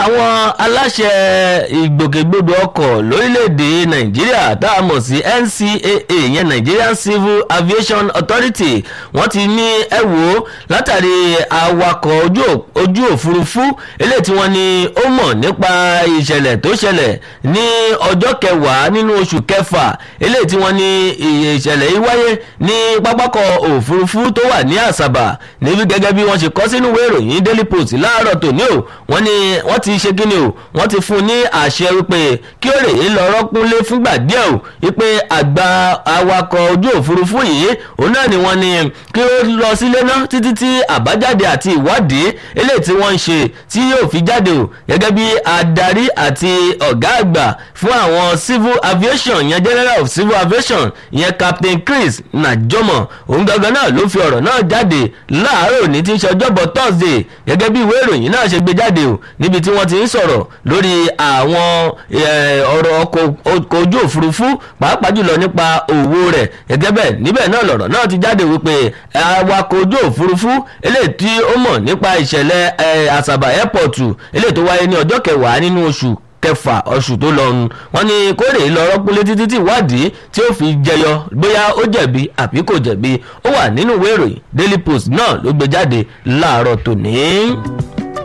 àwọn aláṣẹ ìgbòkègbodò ọkọ̀ lórílẹ̀‐èdè nàìjíríà tá a mọ̀ sí ncaa yẹn nigerian civil aviation authority wọ́n ti ní ẹ wò ó látàrí awakọ̀ ojú òfurufú eléyìí tí wọ́n ní ó mọ̀ nípa ìṣẹ̀lẹ̀ tó ṣẹlẹ̀ ní ọjọ́ kẹwàá nínú oṣù kẹfà eléyìí tí wọ́n ní ìṣẹ̀lẹ̀ yìí wáyé ní pápákọ̀ òfurufú tó wà ní àṣàbà níbi gẹ́gẹ́ bí wọ́n ṣe kọ́ sínú ìwé ìròyìn daily post láàárọ̀ tòní o wọ́n ní wọ́n ti ṣe kíni o wọ́n ti fún un ní àṣẹ wípé kí ó rèé lọ rọ́kúnlé fúngbà díẹ̀ o wípé àgbà awakọ̀ ojú òfurufú yìí òun náà ni wọ́n ní kí ó lọ sílé náà títí tí àbájáde àti ìwádìí eléyìí tí wọ́n ń ṣe tí yóò fi jáde o gẹ́gẹ́ bí adarí àti ọ̀gá àgbà fún àwọn civil aviation yẹn general of civil aviation yẹn captain chris najomo òun gangan náà ló fi ọ̀rọ̀ náà jáde láàárọ̀ ní tí ń ṣe ọjọ́bọ̀ thursday gẹ́gẹ́ bí ìwé ìròyìn náà ṣe gbé jáde o níbi tí wọ́n ti ń sọ̀rọ̀ lórí àwọn ọ̀rọ̀ ọkọ̀ ojú òfurufú pàápàá jùlọ nípa òwò rẹ̀ gẹ́gẹ́ bẹ́ẹ̀ níbẹ̀ náà lọ̀rọ̀ náà ti jáde wípé awakọ̀ ojú òfurufú eléyìí tí ó mọ̀ nípa ìṣẹ̀lẹ̀ àṣàbà airport eléyìí tó wáyé ní ọjọ́ kẹwàá nínú oṣù kẹfà oṣù tó lọ nu wọn ní kórè lọ rọpúlé títí tí ìwádìí tí ó fi jẹyọ bóyá ó jẹ̀bi àbí kò jẹ̀bi ó wà nínú ìwé ìròyìn daily post náà ló gbé jáde láàárọ̀ tòní.